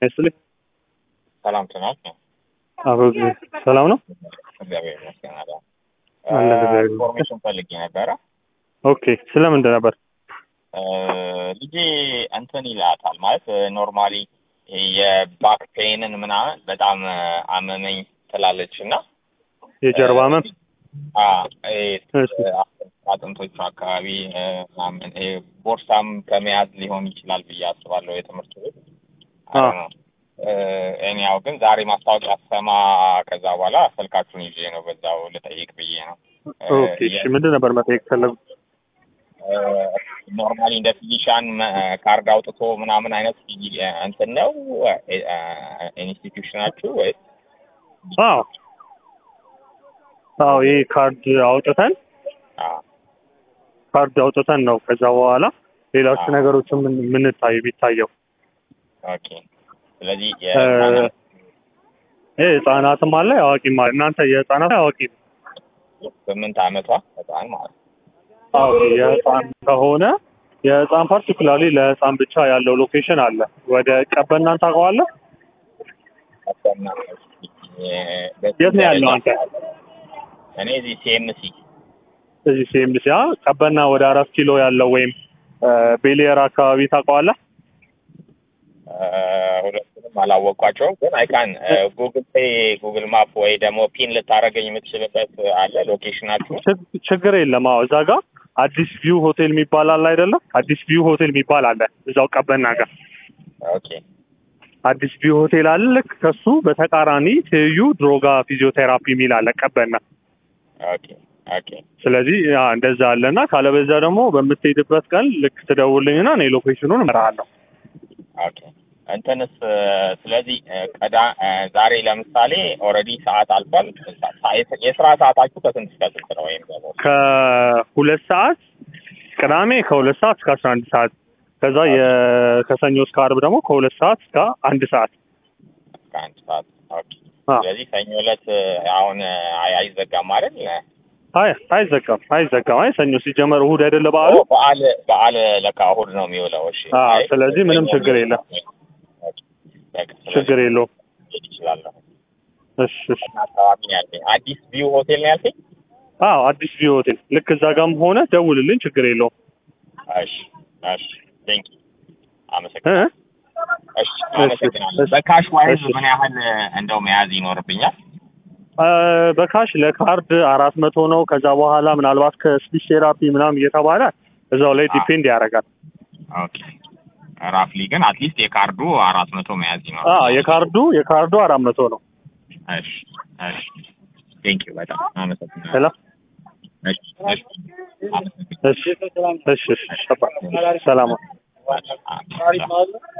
ይስጥልኝ። ሰላም ትናት ነው። አቶ ሰላም ነው? እግዚአብሔር ይመስገን። አለ አለ እግዚአብሔር ይመስገን። ኢንፎርሜሽን ፈልጌ ነበረ። ኦኬ ስለምንድን ነበር? ልጄ እንትን ይላታል ማለት ኖርማሊ የባክ ፔንን ምናምን በጣም አመመኝ ትላለች እና የጀርባ ህመም? አ ይሄ እሺ። አጥንቶቹ አካባቢ ምናምን ይሄ ቦርሳም ከመያዝ ሊሆን ይችላል ብዬ አስባለሁ። የትምህርት ቤት አ እኔያው ግን ዛሬ ማስታወቂያ ሰማ ከዛ በኋላ ስልካችሁን ይዤ ነው በዛው ልጠይቅ ብዬ ነው። ኦኬ እሺ። ምንድን ነበር መጠየቅ ፈለጉ? ኖርማሊ እንደ ፊዚሻን ካርድ አውጥቶ ምናምን አይነት እንትን ነው ኢንስቲትዩሽናችሁ ወይ? አዎ አዎ፣ ይህ ካርድ አውጥተን ካርድ አውጥተን ነው ከዛ በኋላ ሌሎች አዎ። ነገሮችን ምን ምንታዩ ቢታየው ኦኬ። ስለዚህ እ ይህ ህጻናትም አለ አዋቂም አለ። እናንተ የህጻናት አዋቂ ስምንት አመቷ ህፃን ማለት ነው። አዎ የህፃን ከሆነ የህፃን ፓርቲኩላርሊ ለህፃን ብቻ ያለው ሎኬሽን አለ። ወደ ቀበናን ታውቀዋለህ? ቀበና የት ነው ያለው አንተ? እኔ እዚህ ሲኤምሲ እዚህ ሲኤምሲ አ ቀበና ወደ አራት ኪሎ ያለው ወይም ቤሊየር አካባቢ ታውቀዋለህ? ሁለቱንም አላወቅኳቸውም፣ ግን አይካን ጉግል ፔይ ጉግል ማፕ ወይ ደግሞ ፒን ልታደርገኝ የምትችልበት አለ ሎኬሽናችሁ? ችግ- ችግር የለም። አዎ እዛ ጋር አዲስ ቪው ሆቴል የሚባል አለ አይደለም? አዲስ ቪው ሆቴል የሚባል አለ እዛው ቀበና ጋር ኦኬ አዲስ ቪው ሆቴል አለ። ልክ ከሱ በተቃራኒ ትይዩ ድሮጋ ፊዚዮቴራፒ የሚል አለ ቀበና። ኦኬ ኦኬ ስለዚህ ያ እንደዛ አለና ካለበዛ ደግሞ በምትሄድበት ቀን ልክ ትደውልኝና እኔ ሎኬሽኑን እመራሃለሁ። ኦኬ እንትንስ ስለዚህ ቀዳ ዛሬ ለምሳሌ ኦልሬዲ ሰዓት አልፏል። ሳ- የስራ ሰዓታችሁ ከስንት እስከ ስንት ነው? ወይም ደግሞ ከሁለት ሰዓት ቅዳሜ ከሁለት ሰዓት እስከ አስራ አንድ ሰዓት ከዛ የ- ከሰኞ እስከ አርብ ደግሞ ከሁለት ሰዓት እስከ አንድ ሰዓት እስከ አንድ ሰዓት። ኦኬ አ ስለዚህ ሰኞ ዕለት አሁን አይ- አይዘጋም ማለት አይ አይዘጋም አይዘጋም። አይ ሰኞ ሲጀመር እሁድ አይደለ በዓሉ? በዓል በዓል ለካ እሑድ ነው የሚውለው። እሺ አ አይ፣ ስለዚህ ምንም ሰኞ ችግር የለም። ኦኬ፣ በቃ ስለዚህ ችግር የለውም። መሄድ እችላለሁ። እሺ እሺ። እና አካባቢ ነው ያልከኝ? አዲስ ቪው ሆቴል ነው ያልከኝ? አዎ አዲስ ቪው ሆቴል ልክ እዛ ጋርም ሆነ ደውልልኝ፣ ችግር የለውም። እሺ እሺ፣ ቴንክ ዩ እ? አመሰግናለሁ። እሺ አመሰግናለሁ። እሺ፣ በካሽ ዋይዝ እሺ። ምን ያህል እንደው መያዝ ይኖርብኛል? አ፣ በካሽ ለካርድ አራት መቶ ነው። ከዛ በኋላ ምናልባት ከስፒች ቴራፒ ምናምን እየተባለ እዛው ላይ ዲፔንድ ያደርጋል። ኦኬ ራፍሊ ግን አትሊስት የካርዱ አራት መቶ መያዝ አ ይኖርብኛል። የካርዱ የካርዱ አራት መቶ ነው። እሺ እሺ፣ ቴንክ ዩ በጣም አመሰግናለሁ። ሄሎ እሺ እሺ፣ አመሰግናለሁ። እሺ እሺ እሺ። ሰላም እሺ፣ አዎ።